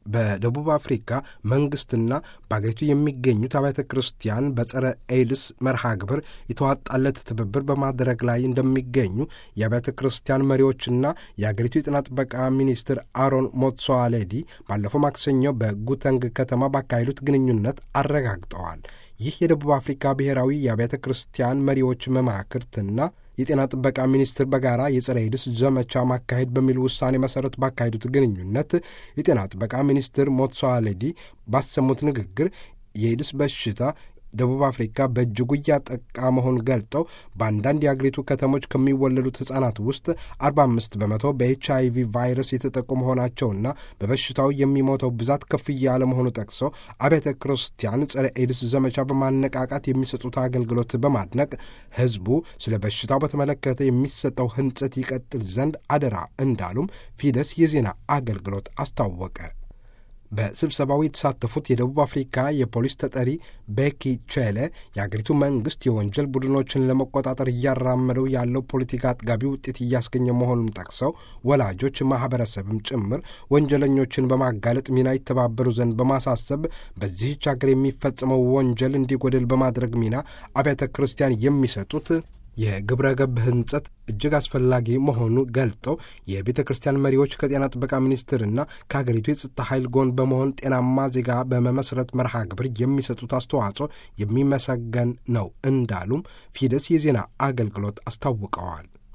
በደቡብ አፍሪካ መንግስትና በአገሪቱ የሚገኙት አብያተ ክርስቲያን በጸረ ኤድስ መርሃ ግብር የተዋጣለት ትብብር በማድረግ ላይ እንደሚገኙ የአብያተ ክርስቲያን መሪዎችና የአገሪቱ የጤና ጥበቃ ሚኒስትር አሮን ሞትሶዋሌዲ ባለፈው ማክሰኞ በጉተንግ ከተማ ባካሄዱት ግንኙነት አረጋግጠዋል። ይህ የደቡብ አፍሪካ ብሔራዊ የአብያተ ክርስቲያን መሪዎች መማክርትና የጤና ጥበቃ ሚኒስትር በጋራ የጸረ ኤድስ ዘመቻ ማካሄድ በሚል ውሳኔ መሰረት ባካሄዱት ግንኙነት የጤና ጥበቃ ሚኒስትር ሞትሶዋሌዲ ባሰሙት ንግግር የኤድስ በሽታ ደቡብ አፍሪካ በእጅጉ እያጠቃ መሆን ገልጠው በአንዳንድ የአገሪቱ ከተሞች ከሚወለዱት ሕጻናት ውስጥ 45 በመቶ በኤች አይቪ ቫይረስ የተጠቁ መሆናቸውና በበሽታው የሚሞተው ብዛት ከፍ እያለ መሆኑ ጠቅሰው አብያተ ክርስቲያን ጸረ ኤድስ ዘመቻ በማነቃቃት የሚሰጡት አገልግሎት በማድነቅ ሕዝቡ ስለ በሽታው በተመለከተ የሚሰጠው ህንጸት ይቀጥል ዘንድ አደራ እንዳሉም ፊደስ የዜና አገልግሎት አስታወቀ። በስብሰባው የተሳተፉት የደቡብ አፍሪካ የፖሊስ ተጠሪ ቤኪ ቼሌ የአገሪቱ መንግስት የወንጀል ቡድኖችን ለመቆጣጠር እያራመደው ያለው ፖለቲካ አጥጋቢ ውጤት እያስገኘ መሆኑን ጠቅሰው ወላጆች፣ ማህበረሰብም ጭምር ወንጀለኞችን በማጋለጥ ሚና ይተባበሩ ዘንድ በማሳሰብ በዚህች አገር የሚፈጸመው ወንጀል እንዲጎድል በማድረግ ሚና አብያተ ክርስቲያን የሚሰጡት የግብረ ገብ ህንጸት እጅግ አስፈላጊ መሆኑ ገልጠው የቤተ ክርስቲያን መሪዎች ከጤና ጥበቃ ሚኒስቴርና ከሀገሪቱ የጸጥታ ኃይል ጎን በመሆን ጤናማ ዜጋ በመመስረት መርሃ ግብር የሚሰጡት አስተዋጽኦ የሚመሰገን ነው እንዳሉም ፊደስ የዜና አገልግሎት አስታውቀዋል።